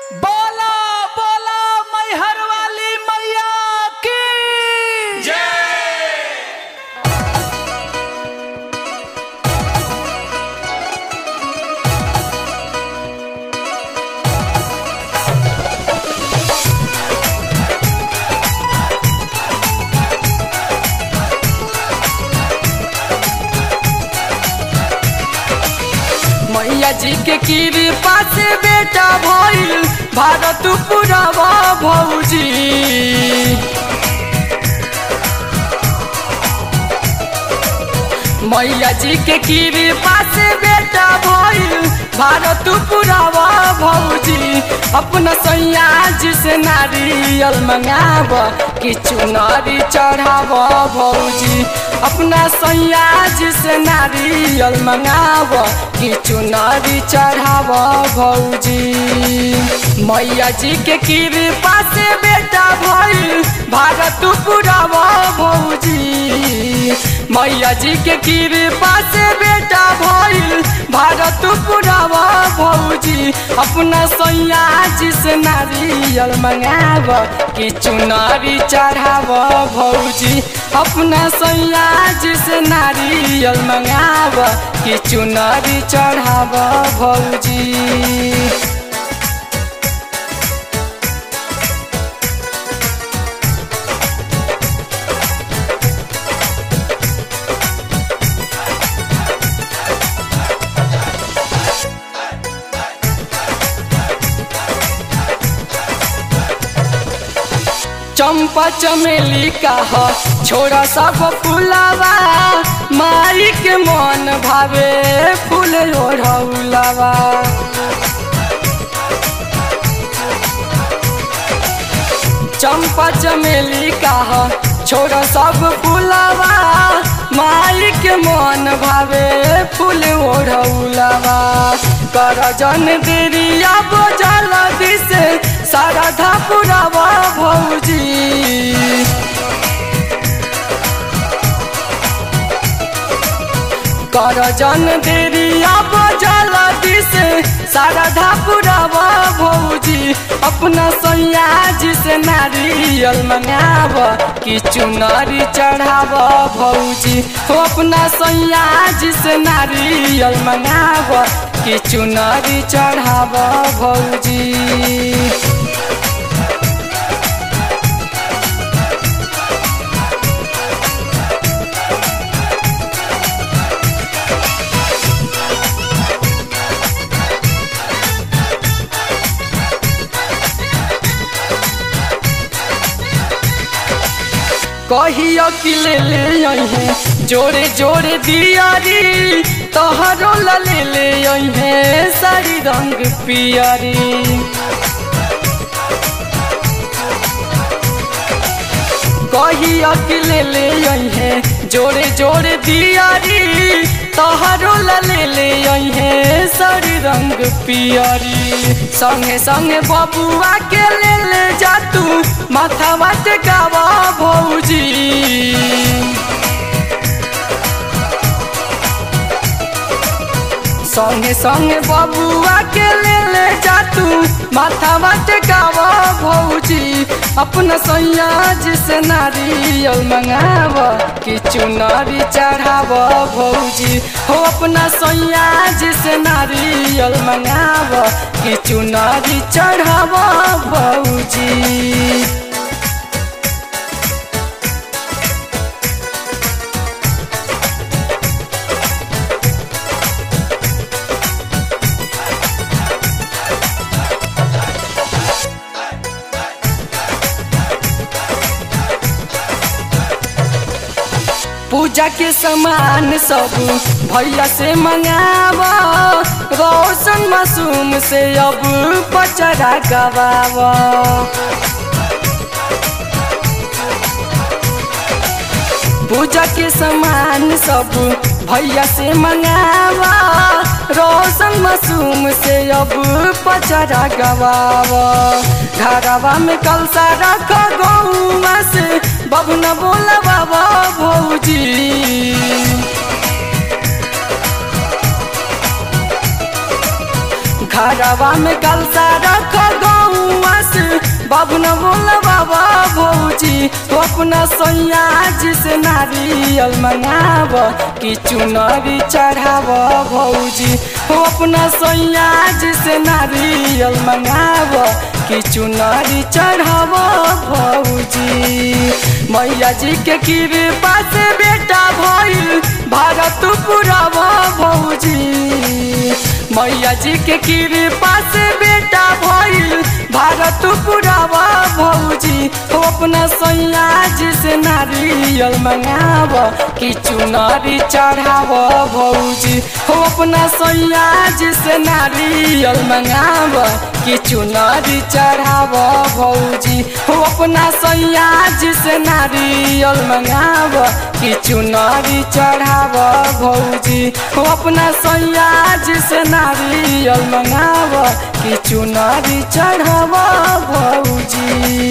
बोला बोला मैहर वाली मैया की मैया जी के कृपा से बेटा भइल भारत पुरावा भौजी मैया जी के कृपा से बेटा भइल भारत पुरावा भौजी अपना सैया जी से नारियल मंगाब कि चुनरी चढ़ाव भौजी अपना सैया जी से नारियल मंगाब कि चुनरी चढ़ाव भौजी मैया जी के कृपा से बेटा भइल भारत पुरावा भौजी मैया जी के कृपा से बेटा भइल भारत पुरावा भौजी अपना सैया जी से नारियल मंगाब कि चुनरी चढ़ाव भौजी अपना सैया जी से नारियल मंगाब कि चुनरी चढ़ाव भौजी चंपा चमेली का ह छोरा सब फुलावा माई के मन भावे फूल ओढ़ौलावा चंपा चमेली का ह छोरा सब फुलावा माई के मन भावे फूल ओढ़ौलावा कर जन देरिया बजल दिसे सारा धापुरावा भौजी कर जन देरिया बजल दिसे सारा धापुरावा भौजी अपना सैया जी से नारियल मंगाब कि चुनरी चढ़ाव भौजी हो अपना सैया जी से नारियल मंगाब कि चुनरी चढ़ाव भौजी कहियो कि ले ले अहे जोड़े जोड़े दियारी तोहरो ला ले ले अहे सारी रंग पियरी कहियो कि ले ले अहे जोड़े जोड़े दियारी तोहरो ला ले ले अहे सारी रंग पियरी संगे संगे बबुआ के ले ले जा तू माथा बात गावा भौजी संगे संगे बबुआ के ले ले जा तू माथा बात गावा भौजी अपना सैया जी से नारियल मंगाव कि चुनरी चढ़ाव भौजी हो अपना सैया जी से नारियल मंगाव कि चुनरी चढ़ाव भौजी पूजा के सामान सब भैया से मंगाव रोशन मासूम से अब पचरा गवाव पूजा के सामान सब भैया से मंगाव रोशन मासूम से अब पचरा गवाव घरवा में कलसा रख गौवा से बबना बोला बाबा भौजी घरवा में कलसा रख गो गौआ से बाबू न बोला बाबा भौजी हो अपना सैया जी से नारियल मंगाब कि चुनरी चढ़ाब भौजी हो अपना सैया जी से नारियल मंगाब कि चुनरी चढ़ाब भौजी मैया जी के कृपा से बेटा भइल भारत पुराब भौजी मैया जी के कृपा से बेटा भइल भारत पुरावा भौजी हो अपना सैया जी से नारियल मंगाब कि चुनरी चढ़ाव भौजी हो अपना सैया जी से नारियल मंगाब कि चुनरी चढ़ाव भौजी हो अपना सैया जी से नारियल मंगाब कि चुनरी चढ़ाव भौजी हो अपना सैया जी से नारियल मंगाब कि चुनरी चढ़ाव भौजी